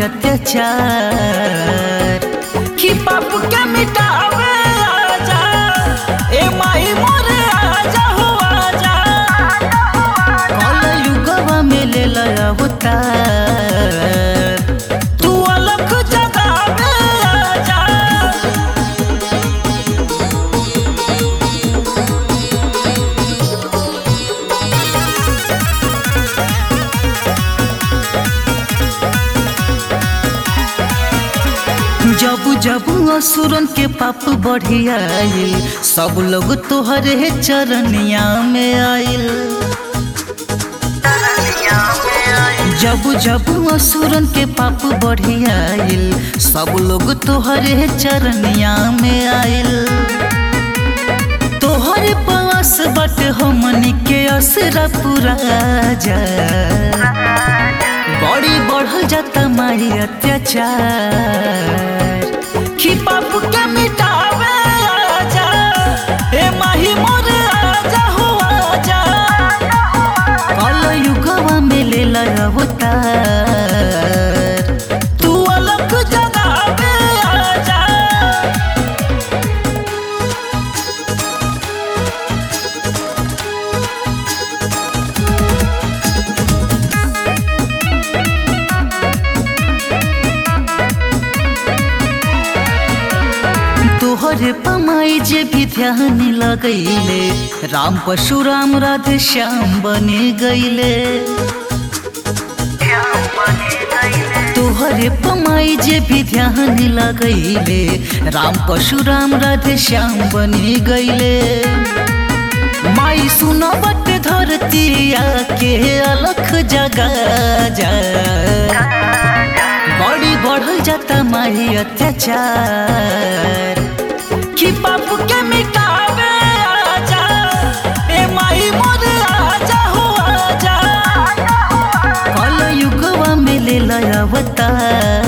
अत्याचार कि पाप के मिटावे आजा ए माई मोरे आजा हो आजा कल युगवा में ले लया अवतार तू अलग जगावे आजा जब जब असुरन के पाप बढ़ी आइल सब लोग तोहरे चरनिया में आइल जब जब असुरन के पाप बढ़ी आइल सब लोग तोहरे चरनिया में आइल तोहरे पास बट हमनी के असरा पूरा जा बड़ी बढ़ल जाता मारी अत्याचार कि पाप के मिटावे आजा ए माही मोरे आजा हो आजा कल युगवा में ले लया अवतार तू अलग जगावे आजा तोहरे पमाई जे भी ध्यान लगैले राम परशुराम राधे श्याम बने गईले तोहरे पमाई जे भी ध्यान लगैले राम परशुराम राधे श्याम बने गईले माई सुनो बट धरती आके अलख जगा जा बड़ी बढ़ल जाता माही अत्याचार कि पाप के मिटावे आजा ए माही मोरे आजा हो आजा कल युगवा में ले लया अवतार